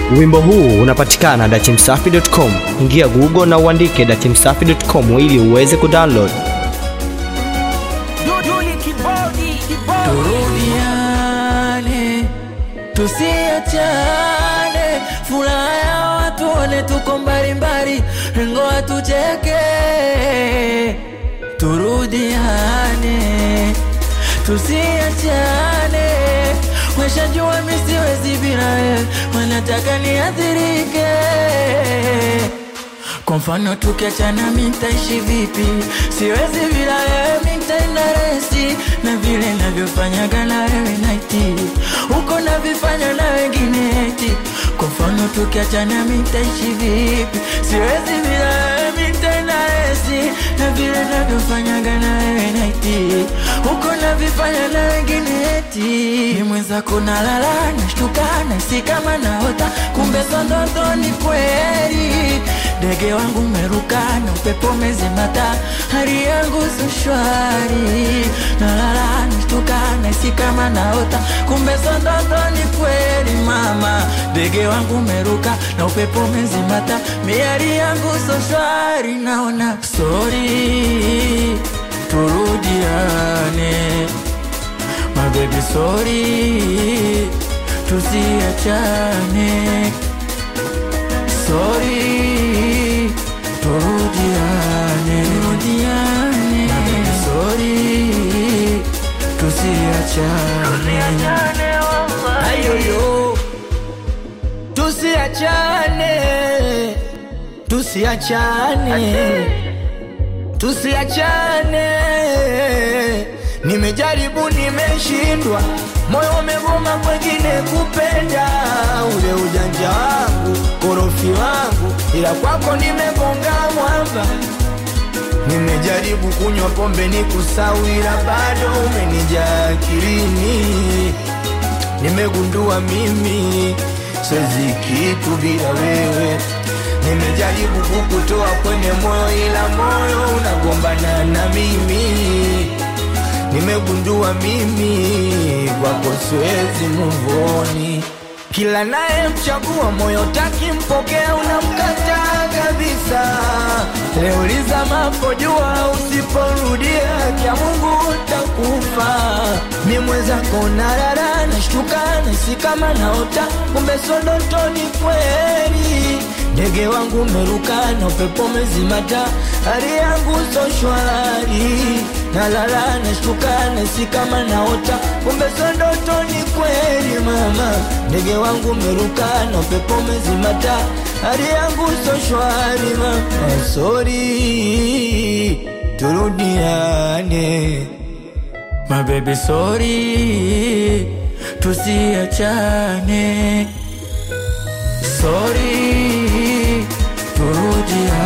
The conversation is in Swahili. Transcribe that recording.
Wimbo huu unapatikana dachimsafi.com. Ingia Google na uandike dachimsafi.com ili uweze kudownload. Turudiane, tusiachane, furaha ya watu one tuko mbalimbali, lengo hatucheke. Turudiane, tusiachane, washajua mi siwezi bila wewe, wanataka niathirike. Kwa mfano tukiachana mi nitaishi vipi? Siwezi bila wewe mi nitaenda resi na vile navyofanyaga na wewe naiti huko navifanya na wengine eti. Kwa mfano tukiachana mi nitaishi vipi? Siwezi bila wewe mi nitaenda resi na vile navyofanyaga na wewe naiti huko navifanya na wengine eti. Ni mwenzako nalala nashtuka nahisi kama naota, kumbe so ndoto ni kweli ndege wangu meruka na upepo umezimata, hali yangu si shwari, nalala nashtuka nahisi kama naota, kumbe so ndoto ni kweli mama. Ndege wangu meruka na upepo umezimata, mi hali yangu so shwari, naona sorry, turudiane my baby, sorry, tusiachane sorry, turudiane, turudiane, sorry, tusiachane, ayoyo, tusiachane, tusiachane, tusiachane. Nimejaribu, nimeshindwa, moyo umegoma kwengine kupenda, ule ujanja wangu, korofi wangu, ila kwako nimegonga mwamba. Nimejaribu kunywa pombe ni kusau, ila bado umenijaa akilini. Nimegundua mimi siwezi kitu bila wewe. Nimejaribu kukutoa kwenye moyo, ila moyo unagombana na mimi. Nimegundua mimi kwako siwezi muvoni. Kila naye mchagua moyo taki mpokea, unamkataa kabisa. Leo lizamapo jua, usiporudia kya Mungu utakufa. Mi mwenzako nalala, nashtuka nahisi kama naota, kumbe so ndoto ni kweli. Ndege wangu meruka na upepo umezimata, hali yangu so shwari. Nalala nashtuka nahisi kama naota, kumbe so ndoto ni kweli mama. Ndege wangu meruka na upepo umezimata, hali yangu so shwari mama. Sorry, turudiane my baby, sorry, tusiachane sorry, turudiane